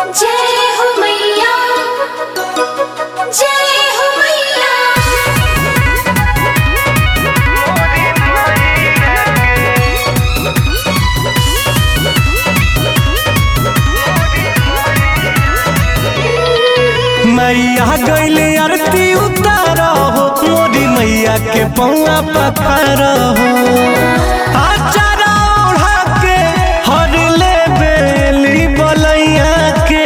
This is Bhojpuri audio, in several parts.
जय हो मैया जय हो मैया मैया गैले आरती उतार हो मोरी मैया के पौआ पखार हो आचारा ओढ़ा के हर ले बेली बलैया के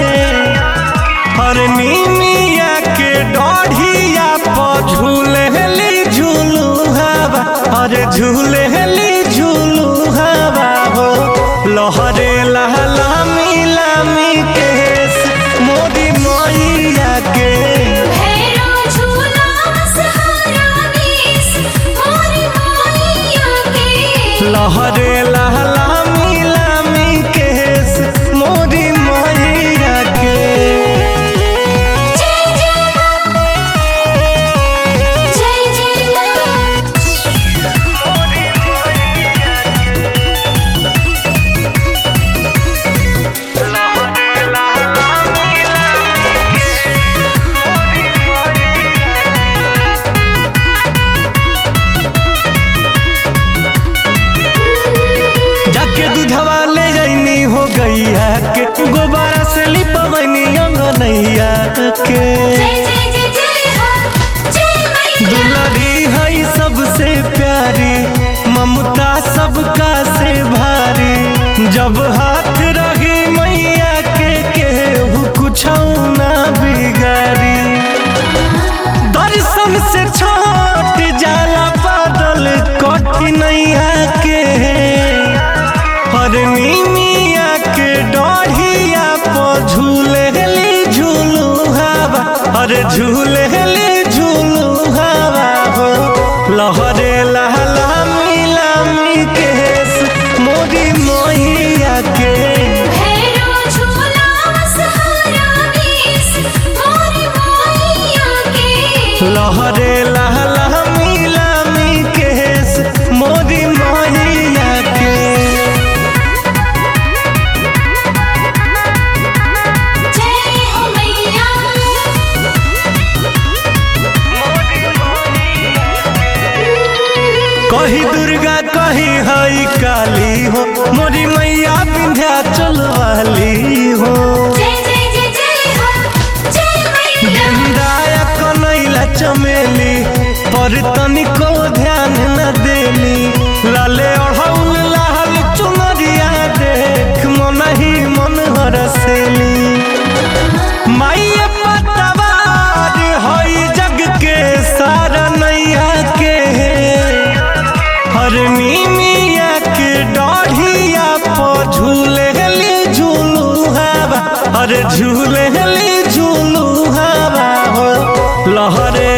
हर नीमिया के डढ़िया पर झूलेली झूलू हवा हर झूलेली झूलू हवा हो लहरे लहला मिलामी केस मोदी मैया के भैरो झूला सहारा देश मोरी मैया के लहरे लहला मिलामी केस मोदी मैया के जय जय जय जय जाके दूधवा ले जाइनी हो गैया के गोबारा से लिपवनी अंगनैया के जय जय जय जय हो जय मैया दुलरी है सबसे प्यारी ममता सबका से भारी जब हाथ रही मैया के केहू कुछ ना बिगाड़ी दर्शन से छोट जाला बादल कठिनैया के हरनी मिया के डढ़िया पर झूलेली झूलू हवा हर झूलेली झूलू हवा हो लहरे लहला मिलामी केस मोदी मैया के भैरो झूला सहारा देश मोरी मैया के लहरे लहला मिलामी केस मोदी मैया के जय हो मैया कही दुर्गा कही हई काली हो मोरी मैया विंध्याचल वाली हो जय जय जय जय हो जय मैया गेंदाया कनैला चमेली पर तनिको ध्यान न देली लाले ओढ़ौल लाल चुनरिया देख मन ही मन हरसेली माइये पतवार हई जग के सारा नैया के हरनी मिया के डढ़िया पर झूलेली झूलू हवा हर झूलेली झूलू हवा हो लहरे